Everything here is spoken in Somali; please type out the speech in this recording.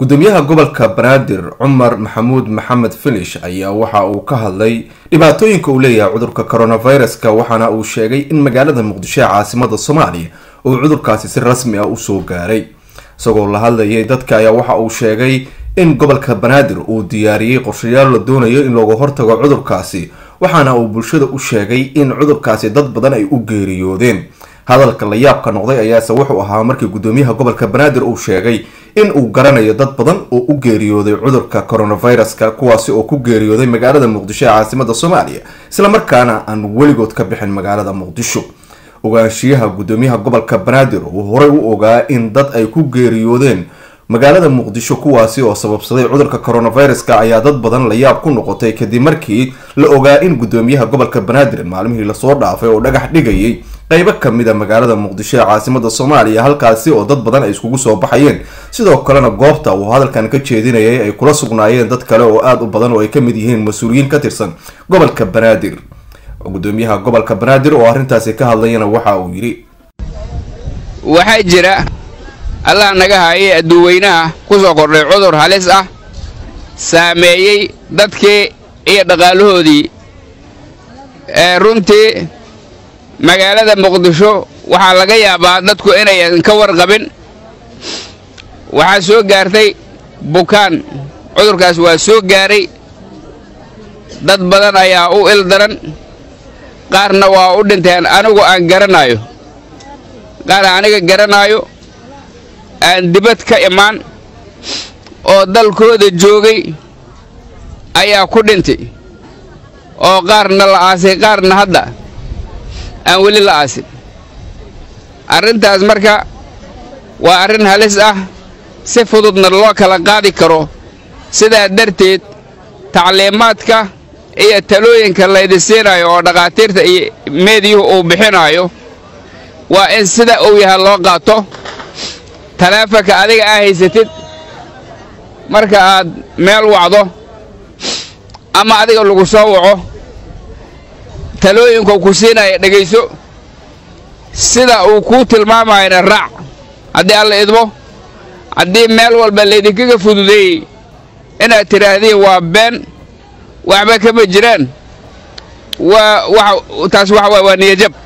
gudoomiyaha gobolka banaadir cumar maxamuud maxamed filish ayaa waxa uu ka hadlay dhibaatooyinka uu leeyahay cudurka coronaviruska waxaana uu sheegay in magaalada muqdisho ee caasimada soomaaliya uu cudurkaasi si rasmi ah usoo gaaray isagoo la hadlayay dadka ayaa waxa uu sheegay in gobolka banaadir uu diyaariyey qorshayaal la doonayo in looga hortago cudurkaasi waxaana uu bulshada u sheegay in cudurkaasi dad badan ay u geeriyoodeen hadalka la yaabka noqday ayaase wuxuu ahaa markii gudoomiyaha gobolka banaadir uu sheegay in uu garanayo dad badan oo u geeriyooday cudurka coronaviruska kuwaasi oo ku geeriyooday magaalada muqdisho ee caasimada soomaaliya islamarkaana aan weligood ka bixin magaalada muqdisho ogaanshiyaha gudoomiyaha gobolka banaadir uu horey u ogaa in dad ay ku geeriyoodeen magaalada muqdisho kuwaasi oo sababsaday cudurka coronaviruska ayaa dad badan la yaab ku noqotay kadib markii la ogaa in gudoomiyaha gobolka banaadir maalmihii lasoo dhaafay oo dhagax dhigayay qeybo kamid a magaalada muqdisho ee caasimada soomaaliya halkaasi oo dad badan ay iskugu soo baxayeen sidoo kalena goobta uu hadalkan ka jeedinayay ay kula sugnaayeen dad kale oo aada u badan oo ay kamid yihiin mas-uuliyiin ka tirsan gobolka banaadir gudoomiyaha gobolka banaadir oo arrintaasi ka hadlayana waxa uu yidhi waxaa jira allah naga haayay adduuweynaha ku soo kordhay cudur halis ah saameeyey dadkii iyo dhaqaalahoodii ee runtii magaalada muqdisho waxaa laga yaabaa dadku inayan ka warqabin waxaa soo gaartay bukaan cudurkaas waa soo gaaray dad badan ayaa u il daran qaarna waa u dhinteen anigu aan garanaayo qaar aniga garanaayo aan dibad ka imaan oo dalkooda joogay ayaa ku dhintay oo qaarna la aasay qaarna hadda aan weli la aasin arrintaas marka waa arrin halis ah si fududna loo kala qaadi karo sidaa darteed tacliimaadka iyo talooyinka laydi siinaayo oo dhakhaatiirta iyo meediyuhu uu bixinaayo waa in sida uu yahay loo qaato taleefanka adiga aa haysatid marka aad meel wacdo ama adiga lagu soo waco talooyinka ku siinaya dhegayso sida uu kuu tilmaamayana raac haddii alla idmo haddii meel walba laydinkaga fududeeyey inaad tidhaahdiin waa been waxba kama jiraan waa taas waxa waay waa niyajab